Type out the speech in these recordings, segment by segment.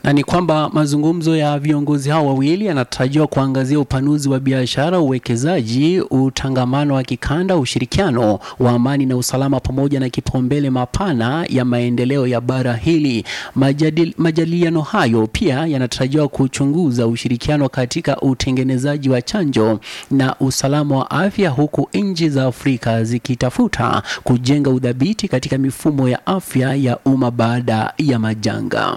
na ni kwamba mazungumzo ya viongozi hao wawili yanatarajiwa kuangazia upanuzi wa biashara, uwekezaji, utangamano wa kikanda, ushirikiano wa amani na usalama, pamoja na kipaumbele mapana ya maendeleo ya bara hili. Majadil, majadiliano hayo pia yanatarajiwa kuchunguza ushirikiano katika utengenezaji wa chanjo na usalama wa afya, huku nchi za Afrika zikitafuta kujenga udhabiti katika mifumo ya afya ya umma baada ya majanga.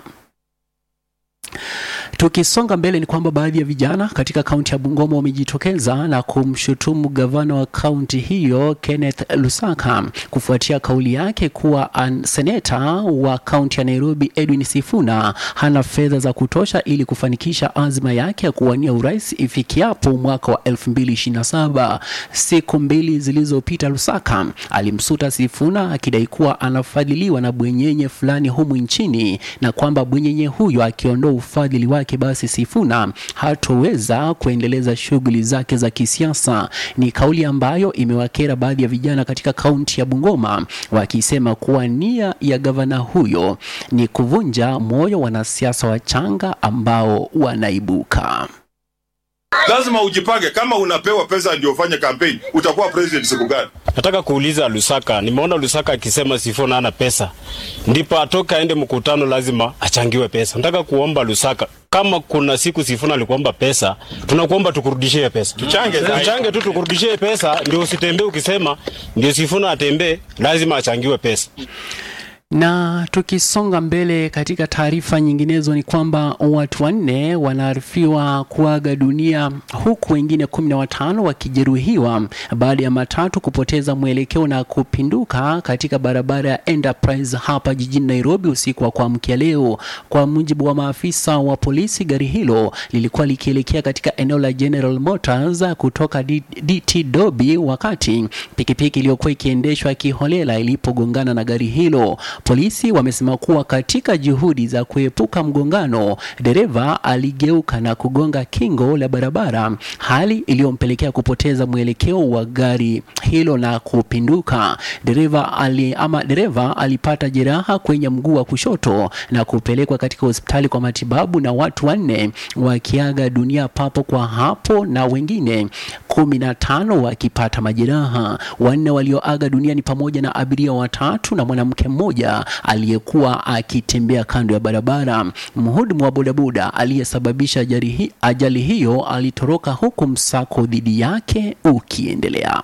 Tukisonga mbele ni kwamba baadhi ya vijana katika kaunti ya Bungoma wamejitokeza na kumshutumu gavana wa kaunti hiyo Kenneth Lusaka kufuatia kauli yake kuwa seneta wa kaunti ya Nairobi Edwin Sifuna hana fedha za kutosha ili kufanikisha azma yake ya kuwania urais ifikiapo mwaka wa 2027. Siku mbili zilizopita, Lusaka alimsuta Sifuna akidai kuwa anafadhiliwa na bwenyenye fulani humu nchini na kwamba bwenyenye huyo akiondoa ufadhili wake basi Sifuna hatoweza kuendeleza shughuli zake za kisiasa. Ni kauli ambayo imewakera baadhi ya vijana katika kaunti ya Bungoma, wakisema kuwa nia ya gavana huyo ni kuvunja moyo wanasiasa wachanga ambao wanaibuka. Lazima ujipange. Kama unapewa pesa ndio ufanye kampeni, utakuwa president siku gani? Nataka kuuliza Lusaka, nimeona Lusaka akisema Sifuna hana pesa, ndipo atoka aende mkutano, lazima achangiwe pesa. Nataka kuomba Lusaka, kama kuna siku Sifuna alikuomba pesa, tunakuomba tukurudishie pesa, Tuchange tuchange tu tukurudishie pesa, ndio usitembee ukisema ndio Sifuna atembee, lazima achangiwe pesa. Na tukisonga mbele katika taarifa nyinginezo ni kwamba watu wanne wanaarifiwa kuaga dunia huku wengine kumi na watano wakijeruhiwa baada ya matatu kupoteza mwelekeo na kupinduka katika barabara ya Enterprise hapa jijini Nairobi usiku wa kuamkia leo. Kwa mujibu wa maafisa wa polisi, gari hilo lilikuwa likielekea katika eneo la General Motors kutoka DT Dobi wakati pikipiki iliyokuwa ikiendeshwa kiholela ilipogongana na gari hilo. Polisi wamesema kuwa katika juhudi za kuepuka mgongano, dereva aligeuka na kugonga kingo la barabara, hali iliyompelekea kupoteza mwelekeo wa gari hilo na kupinduka. Dereva ali, ama dereva alipata jeraha kwenye mguu wa kushoto na kupelekwa katika hospitali kwa matibabu, na watu wanne wakiaga dunia papo kwa hapo na wengine kumi na tano wakipata majeraha. Wanne walioaga dunia ni pamoja na abiria watatu na mwanamke mmoja aliyekuwa akitembea kando ya barabara. Mhudumu wa bodaboda aliyesababisha ajali hiyo alitoroka huku msako dhidi yake ukiendelea.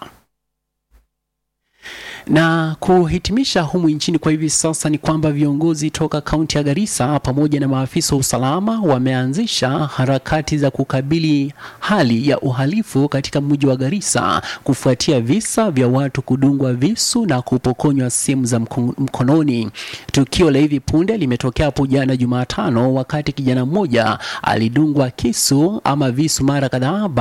Na kuhitimisha humu nchini kwa hivi sasa ni kwamba viongozi toka kaunti ya Garissa pamoja na maafisa wa usalama wameanzisha harakati za kukabili hali ya uhalifu katika mji wa Garissa kufuatia visa vya watu kudungwa visu na kupokonywa simu za mkononi. Tukio la hivi punde limetokea hapo jana Jumatano, wakati kijana mmoja alidungwa kisu ama visu mara kadhaa